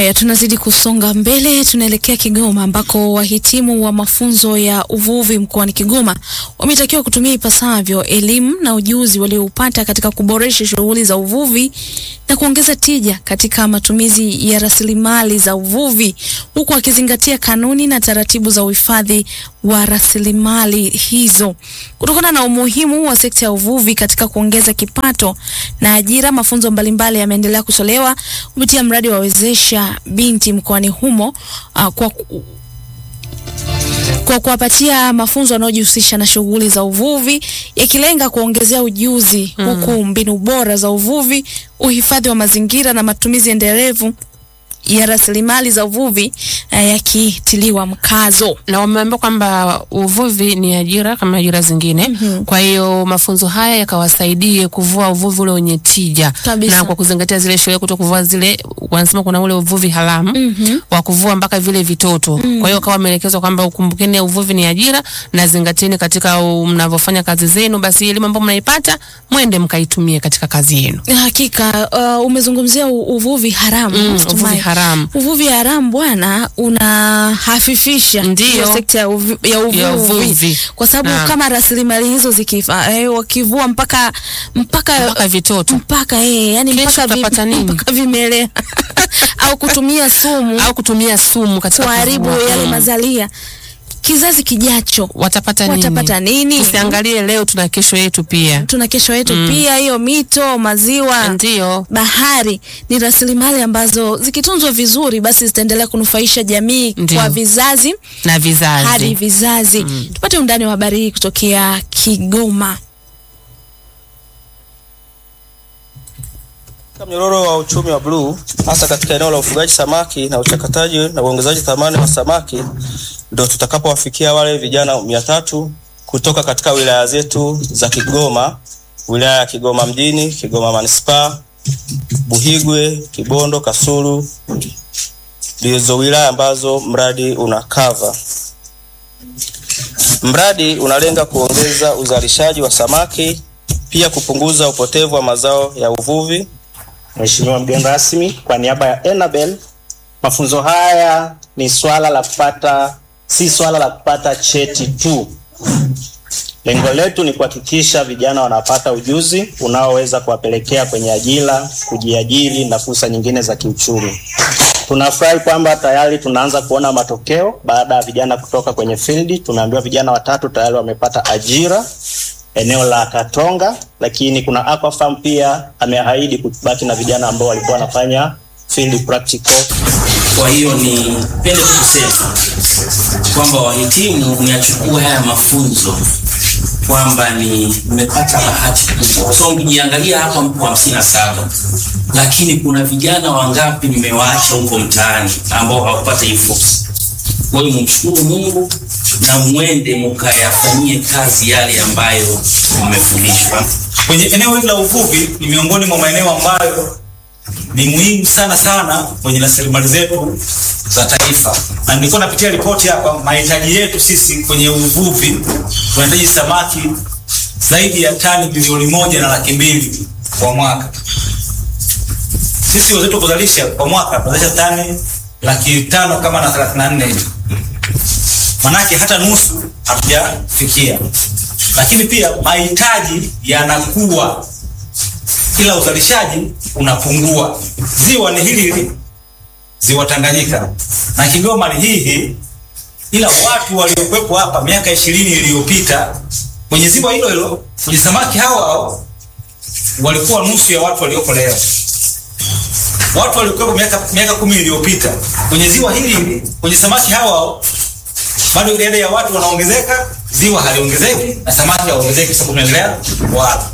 Ya, tunazidi kusonga mbele, tunaelekea Kigoma ambako wahitimu wa mafunzo ya uvuvi mkoani Kigoma wametakiwa kutumia ipasavyo elimu na ujuzi walioupata katika kuboresha shughuli za uvuvi na kuongeza tija katika matumizi ya rasilimali za uvuvi huku wakizingatia kanuni na taratibu za uhifadhi wa rasilimali hizo. Kutokana na umuhimu wa sekta ya uvuvi katika kuongeza kipato na ajira, mafunzo mbalimbali yameendelea kutolewa kupitia mradi wa wezesha binti mkoani humo uh, kwa kwa kuwapatia mafunzo yanayojihusisha na shughuli za uvuvi yakilenga kuongezea ujuzi mm, huku mbinu bora za uvuvi, uhifadhi wa mazingira na matumizi endelevu ya rasilimali za uvuvi uh, yakitiliwa mkazo. na wameambia kwamba uvuvi ni ajira kama ajira zingine. Mhm. Kwa hiyo mafunzo haya yakawasaidie kuvua uvuvi ule wenye tija Kabisa. na kwa kuzingatia zile sheria, kuto kuvua zile, wanasema kuna ule uvuvi haramu Mhm. wa kuvua mpaka vile vitoto. Kwa hiyo kawa wameelekezwa kwamba ukumbukeni, uvuvi ni ajira na zingatieni katika u- mnavyofanya kazi zenu, basi elimu ambayo mnaipata mwende mkaitumie katika kazi yenu. Hakika uh, umezungumzia u- uvuvi haramu Mm, Tumai. uvuvi haramu Uvuvi haramu bwana, unahafifisha Ndiyo. hiyo sekta ya, uvi, ya uvuvi, Ya uvuvi. kwa sababu Naam. kama rasilimali hizo zikifa eh, wakivua mpaka mpaka mpaka vitoto mpaka eh, yani Kesho mpaka, utapata nini? mpaka vimelea au kutumia sumu au kutumia sumu katika kuharibu kuvua. yale Mm. mazalia, kizazi kijacho watapata nini? watapata nini? Tusiangalie leo, tuna kesho yetu pia. Tuna kesho yetu pia, hiyo mito, maziwa Ndio bahari ni rasilimali ambazo zikitunzwa vizuri basi zitaendelea kunufaisha jamii Ndiyo. kwa vizazi na hadi vizazi. vizazi. Tupate undani wa habari hii kutokea Kigoma. Katika mnyororo wa uchumi wa bluu hasa katika eneo la ufugaji samaki na uchakataji na uongezaji thamani wa samaki ndio tutakapowafikia wale vijana mia tatu kutoka katika wilaya zetu za Kigoma, wilaya ya Kigoma mjini, Kigoma manispaa, Buhigwe, Kibondo, Kasulu ndizo wilaya ambazo mradi una cover. Mradi unalenga kuongeza uzalishaji wa samaki, pia kupunguza upotevu wa mazao ya uvuvi Mheshimiwa mgeni rasmi, kwa niaba ya Enabel, mafunzo haya ni swala la kupata, si swala la kupata cheti tu. Lengo letu ni kuhakikisha vijana wanapata ujuzi unaoweza kuwapelekea kwenye ajira, kujiajiri na fursa nyingine za kiuchumi. Tunafurahi kwamba tayari tunaanza kuona matokeo baada ya vijana kutoka kwenye field. Tumeambiwa vijana watatu tayari wamepata ajira eneo la Katonga, lakini kuna Aquafarm pia ameahidi kubaki na vijana ambao walikuwa wanafanya field practical. Kwa hiyo nipende tu kusema kwamba wahitimu mnachukua haya mafunzo kwamba ni mmepata bahati kubwa, kwa sababu mkijiangalia hapa mko hamsini na saba lakini kuna vijana wangapi mmewaacha huko mtaani ambao hawakupata hii fursa. Kwa hiyo mumshukuru Mungu na mwende mkayafanyie kazi yale ambayo mmefundishwa. kwenye eneo hili la uvuvi ni miongoni mwa maeneo ambayo ni muhimu sana sana kwenye rasilimali zetu za taifa, na nilikuwa napitia ripoti hapa, mahitaji yetu sisi kwenye uvuvi tunahitaji samaki zaidi ya tani bilioni moja na laki mbili kwa mwaka. Sisi wenzetu kuzalisha kwa mwaka tunazalisha tani laki tano kama na thelathini na nne hivi manake hata nusu hatujafikia, lakini pia mahitaji yanakuwa, ila uzalishaji unapungua. Ziwa ni hili hili, ziwa Tanganyika na Kigoma ni hii hii, ila watu waliokuwepo hapa miaka ishirini iliyopita kwenye ziwa hilo hilo, kwenye samaki hao hao walikuwa nusu ya watu walioko leo. Watu waliokuwepo miaka miaka kumi iliyopita kwenye ziwa hili hili, kwenye samaki hao hao bado idadi ya watu wanaongezeka, ziwa haliongezeki na samaki hawaongezeki, sababu tunaendelea wala